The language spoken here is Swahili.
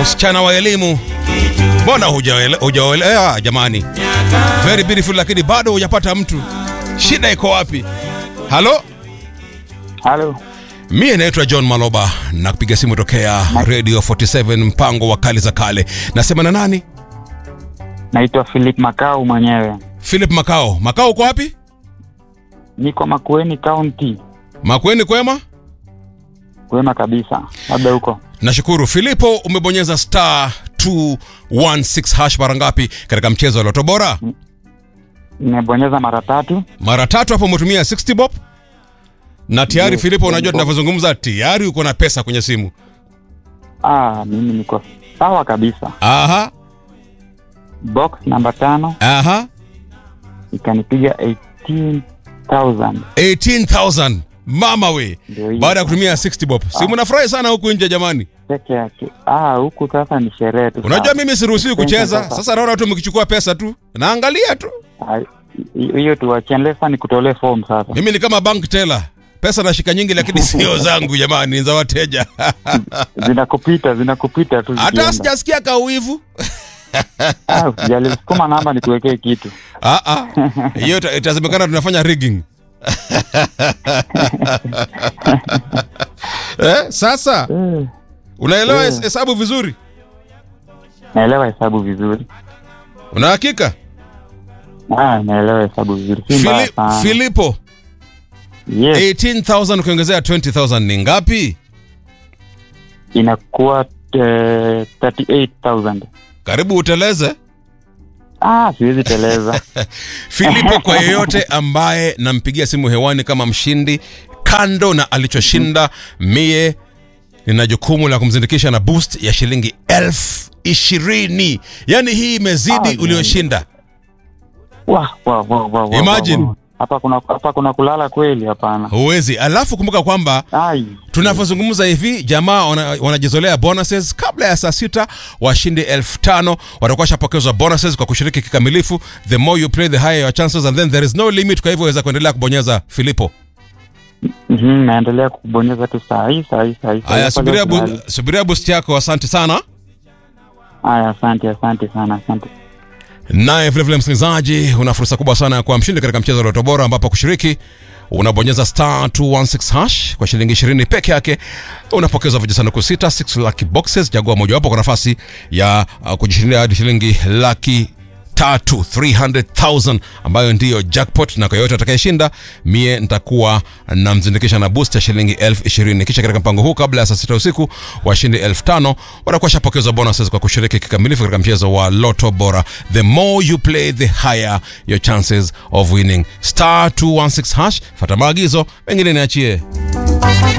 msichana wa elimu mbona hujaele- hujaolewa jamani very beautiful lakini bado hujapata mtu shida iko wapi halo Halo, mie naitwa john maloba na kupiga simu tokea radio 47 mpango wa kali za kale nasema na nani naitwa Philip Makau mwenyewe, philip makao makao uko wapi niko Makueni County. makweni kwema Kwema kabisa, labda huko nashukuru filipo umebonyeza star 216 hash mara ngapi katika mchezo wa loto bora nimebonyeza mara tatu. mara tatu hapo umetumia 60 bob na tayari Yes, filipo unajua yes, bob. tunavyozungumza tayari uko na pesa kwenye simu Ah, mimi niko sawa kabisa. aha Box namba tano aha ikanipiga 18,000 18000 mama we ndio hiyo baada ya kutumia 60 bob si mnafurahi sana huku nje jamani peke yake. Ah, huku sasa ni sherehe tu. unajua sasa. mimi siruhusiwi Thank you, kucheza sasa. sasa naona tu mkichukua pesa tu naangalia tu Ah, hi- hiyo tuwachie, sasa nikutolee form sasa. mimi ni kama bank teller pesa nashika nyingi lakini sio zangu jamani ni za wateja Zinakupita, zinakupita tu. hata zikienda. sijasikia kauivu Ah, usijali, sukuma namba nikuwekee kitu. Ah, ah. hiyo ita- itasemekana tunafanya rigging eh, sasa Eh, unaelewa Eh. hes- hesabu vizuri naelewa hesabu vizuri. una hakika Ah, naelewa hesabu vizuri. Si mbaya Fili, sana. filipo Yes, 18000 ukiongezea 20000 ni ngapi inakuwa eh, 38,000. karibu uteleze Ah, siwezi teleza. filipo kwa yeyote ambaye nampigia simu hewani kama mshindi kando na alichoshinda mie nina jukumu la kumzindikisha na boost ya shilingi elfu ishirini yaani hii imezidi Ah, ulioshinda Wah, wah, wah, wah, wah, Imagine. wah, wah. Hapa kuna hapa kuna kulala kweli hapana. huwezi alafu kumbuka kwamba Ai. tunavyozungumza hivi jamaa wana- wanajizolea bonuses kabla ya saa sita washindi elfu tano watakuwa washapokezwa bonuses kwa kushiriki kikamilifu the more you play the higher your chances and then there is no limit kwa hivyo waweza kuendelea kubonyeza filipo Mhm, naendelea kubonyeza tu saa hii saa hii saa hii. saa hii. haya Hapa subiria, leo bu, kulala. subiria boost yako asante sana Haya, asante asante sana asante. naye vilevile msikilizaji una fursa kubwa sana ya kuwa mshindi katika mchezo wa loto bora ambapo kushiriki unabonyeza star 216 hash kwa shilingi 20 peke yake unapokezwa vijisanduku sita 6 lucky boxes chagua mojawapo kwa nafasi ya uh, kujishindia hadi shilingi laki tatu 300000 ambayo ndiyo jackpot na kwa yoyote atakayeshinda mie nitakuwa namzindikisha na boost ya shilingi elfu ishirini kisha katika mpango huu kabla ya saa sita usiku washindi elfu tano watakuwa shapokezwa bonuses kwa kushiriki kikamilifu katika mchezo wa loto bora the more you play the higher your chances of winning star 216 hash fata maagizo mengine niachie